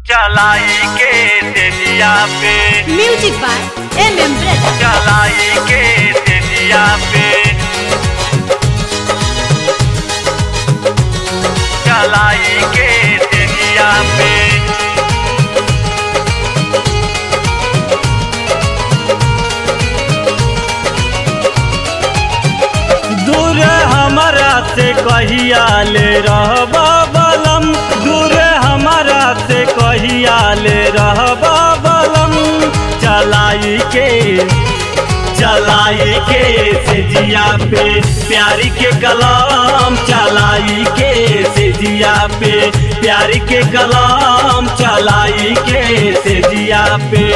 चलाई के तेजिया पे music by M M brother चलाई के तेजिया पे चलाई के तेजिया पे दूर हमारा से कहिया ले रहबा बलम दूर हमारा से कहिया ले रहबा बलम चलाई के चलाई के से जिया पे प्यारी के कलाम चलाई के से जिया पे प्यारी के कलाम चलाई के से जिया पे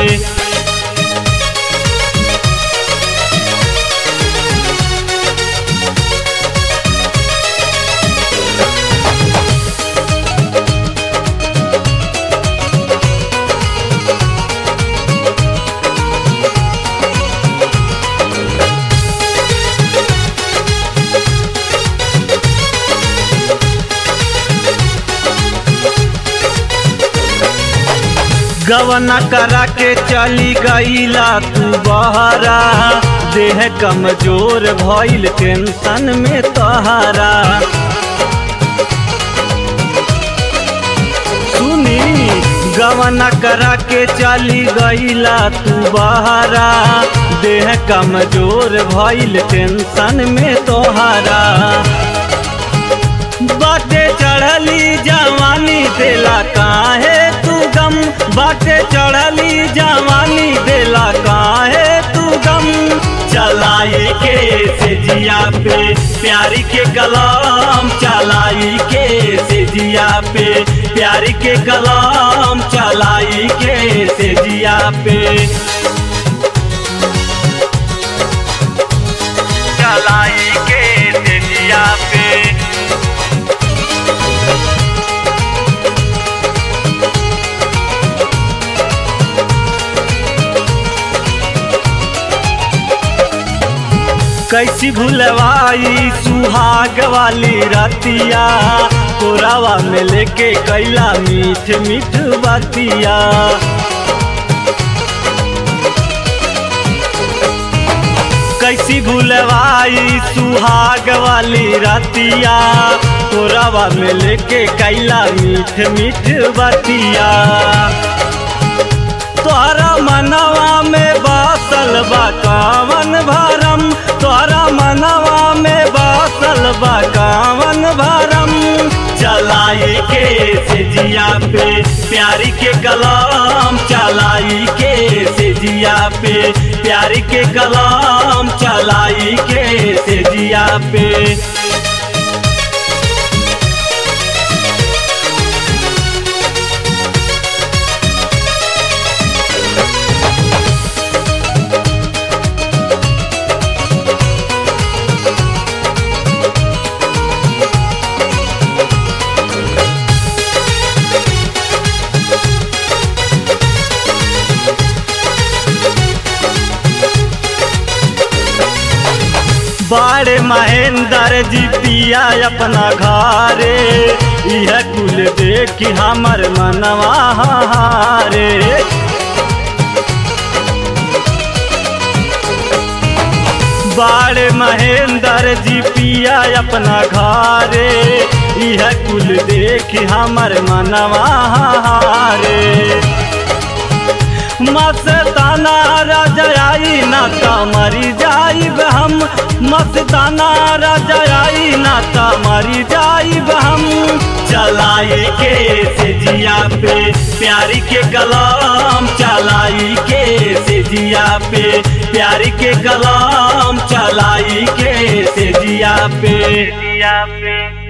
गवना करा के चली गईला तू बहरा देह कमजोर भइल टेंशन में तोहरा सुनी गवना करा के चली गईला तू बहरा देह कमजोर भइल टेंशन में तोहरा बाटे चढ़ली जवानी देला काहे तू गम बाटे चढ़ली जवानी देला काहे तू गम चलाई के से जिया पे प्यारी के कलाम चलाई के से जिया पे प्यारी के कलाम चलाई के से जिया पे चलाई के तेजिया पे कैसी भूलवाई सुहाग वाली रतिया कोरावा में लेके कैला मीठ मीठ बतिया कैसी भूलवाई सुहाग वाली रतिया कोरावा में लेके कैला मीठ मीठ बतिया तोहरा मनवा में बासल बा कावन भरम तोहरा मनवा में बासल बा कावन भरम चलाई के से जिया पे प्यारी के कलाम चलाई के से जिया पे प्यारी के कलाम चलाई के से जिया पे बाड़े महेंद्र जी पिया अपना घरे यह कुल देख हमर मनवा हारे बाड़े महेंद्र जी पिया अपना घरे यह कुल देख हमर मनवा हारे मस्ताना रजाई ना ता मरी जाइब हम मस्ताना रजाई ना ता मरी जाइब हम चलाई के से जिया पे प्यारी के कलाम चलाई के से जिया पे प्यारी के कलाम चलाई के से जिया पे तेजिया पे